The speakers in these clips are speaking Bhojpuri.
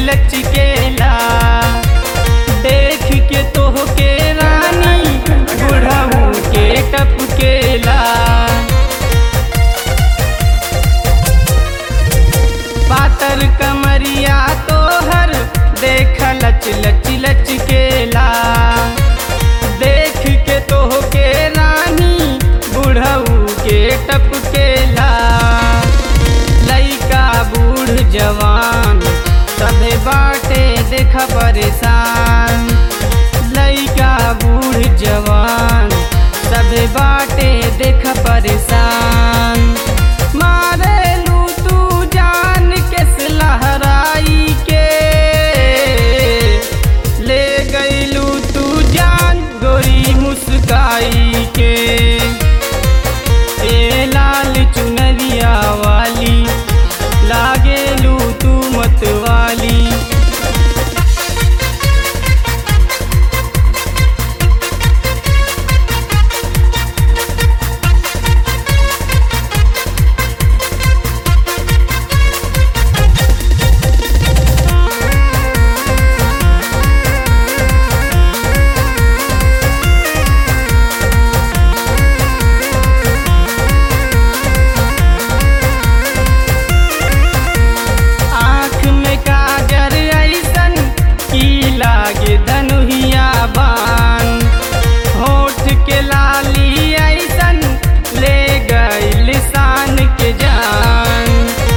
लचकेला देख के तोहके रानी बुढ़ऊ के टपकेला पातर कमरिया तोहर देख लच लच लचकेला देख के तोहके रानी बुढ़ऊ के टपकेला लइका बूढ़ जवान सभे बाटे देख परेशान लइका बूढ़ जवान सभे बाटे देख परेशान मारेलू तू जान के लहराई के ले गईलू तू जान गोरी मुस्काई के ए लाल चुनरिया वाली लागेलू तू मतवाली आँख में काजर ऐसन की लागे धनुहिया बान होठ के लाली ऐसन ले गई शान के जान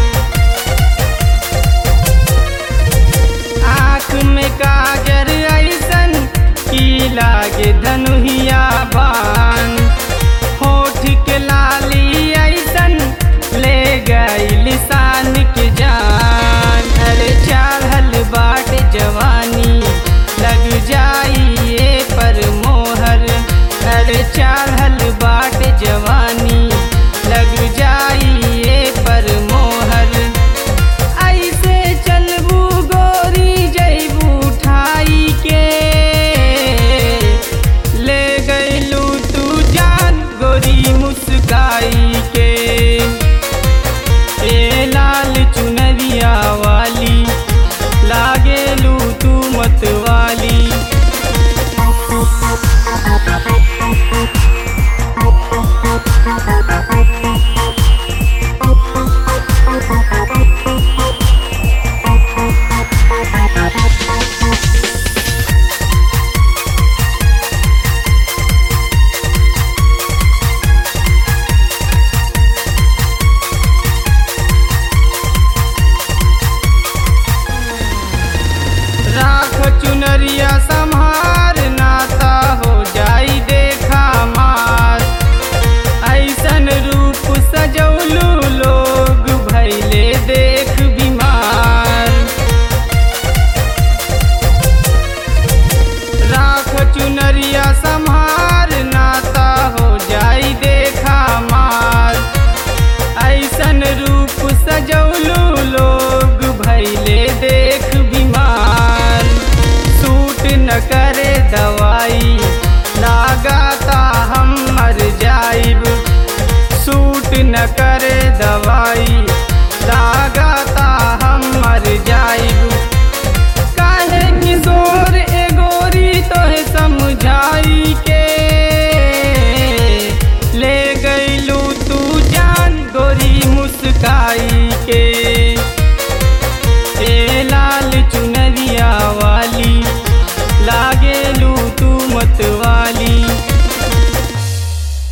आँख में काजर ऐसन की लागे धनुहिया बान होठ के लाली ऐसन ले गई लिसान के जान अरे चाहल बाट जवानी लग जाइए पर मोहर अरे चाहल बाट जवानी लग जाइए पर मोहर ऐसे चलबू गोरी जैबू ठाई के ले गईलू तू जान गोरी मुस्काई के ए लाल चुनरिया वाली लागेलू तू मतवाली राख चुनरिया संहार नाता हो जाई देखा मार ऐसन रूप सजौलू लोग भैले देख बीमार राख चुनरिया संहार नाता हो जाई देखा मार ऐसन रूप सजौलू लोग भैले देख बीमार सूट न करे दवाई लगाता हम मर जाइब सूट न करे दवाई